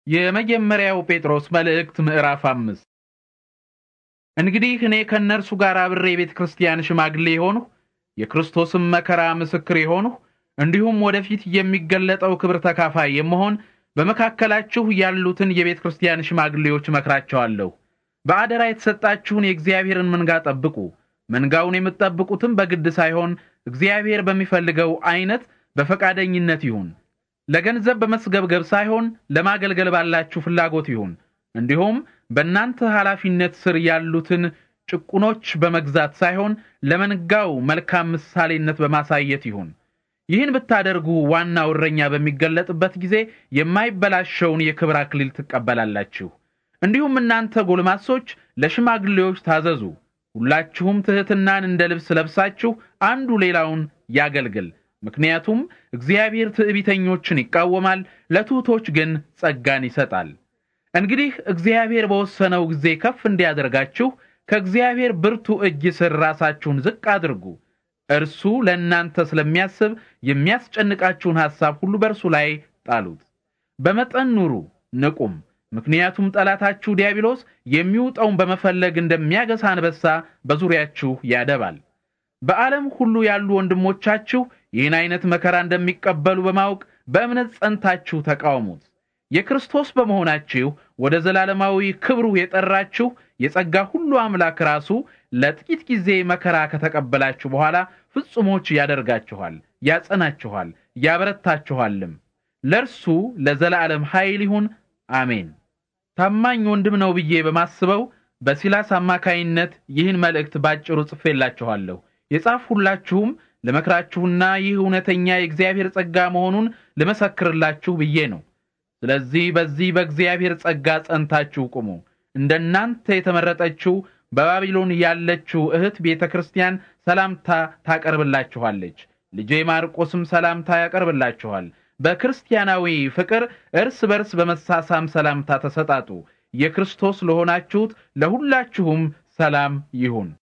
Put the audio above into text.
የመጀመሪያው ጴጥሮስ መልእክት ምዕራፍ አምስት እንግዲህ እኔ ከእነርሱ ጋር አብሬ የቤተ ክርስቲያን ሽማግሌ የሆንሁ የክርስቶስም መከራ ምስክር የሆንሁ እንዲሁም ወደፊት የሚገለጠው ክብር ተካፋይ የመሆን በመካከላችሁ ያሉትን የቤተ ክርስቲያን ሽማግሌዎች እመክራቸዋለሁ። በአደራ የተሰጣችሁን የእግዚአብሔርን መንጋ ጠብቁ። መንጋውን የምትጠብቁትም በግድ ሳይሆን እግዚአብሔር በሚፈልገው አይነት በፈቃደኝነት ይሁን። ለገንዘብ በመስገብገብ ሳይሆን ለማገልገል ባላችሁ ፍላጎት ይሁን። እንዲሁም በእናንተ ኃላፊነት ስር ያሉትን ጭቁኖች በመግዛት ሳይሆን ለመንጋው መልካም ምሳሌነት በማሳየት ይሁን። ይህን ብታደርጉ ዋናው እረኛ በሚገለጥበት ጊዜ የማይበላሸውን የክብር አክሊል ትቀበላላችሁ። እንዲሁም እናንተ ጎልማሶች ለሽማግሌዎች ታዘዙ። ሁላችሁም ትሕትናን እንደ ልብስ ለብሳችሁ አንዱ ሌላውን ያገልግል። ምክንያቱም እግዚአብሔር ትዕቢተኞችን ይቃወማል፣ ለትሑቶች ግን ጸጋን ይሰጣል። እንግዲህ እግዚአብሔር በወሰነው ጊዜ ከፍ እንዲያደርጋችሁ ከእግዚአብሔር ብርቱ እጅ ስር ራሳችሁን ዝቅ አድርጉ። እርሱ ለእናንተ ስለሚያስብ የሚያስጨንቃችሁን ሐሳብ ሁሉ በእርሱ ላይ ጣሉት። በመጠን ኑሩ፣ ንቁም። ምክንያቱም ጠላታችሁ ዲያብሎስ የሚውጠውን በመፈለግ እንደሚያገሳ አንበሳ በዙሪያችሁ ያደባል። በዓለም ሁሉ ያሉ ወንድሞቻችሁ ይህን አይነት መከራ እንደሚቀበሉ በማወቅ በእምነት ጸንታችሁ ተቃውሙት። የክርስቶስ በመሆናችሁ ወደ ዘላለማዊ ክብሩ የጠራችሁ የጸጋ ሁሉ አምላክ ራሱ ለጥቂት ጊዜ መከራ ከተቀበላችሁ በኋላ ፍጹሞች ያደርጋችኋል፣ ያጸናችኋል፣ ያበረታችኋልም። ለእርሱ ለዘላለም ኃይል ይሁን፣ አሜን። ታማኝ ወንድም ነው ብዬ በማስበው በሲላስ አማካይነት ይህን መልእክት ባጭሩ ጽፌላችኋለሁ። የጻፍሁላችሁም ልመክራችሁና ይህ እውነተኛ የእግዚአብሔር ጸጋ መሆኑን ልመሰክርላችሁ ብዬ ነው። ስለዚህ በዚህ በእግዚአብሔር ጸጋ ጸንታችሁ ቁሙ። እንደናንተ የተመረጠችው በባቢሎን ያለችው እህት ቤተ ክርስቲያን ሰላምታ ታቀርብላችኋለች። ልጄ ማርቆስም ሰላምታ ያቀርብላችኋል። በክርስቲያናዊ ፍቅር እርስ በርስ በመሳሳም ሰላምታ ተሰጣጡ። የክርስቶስ ለሆናችሁት ለሁላችሁም ሰላም ይሁን።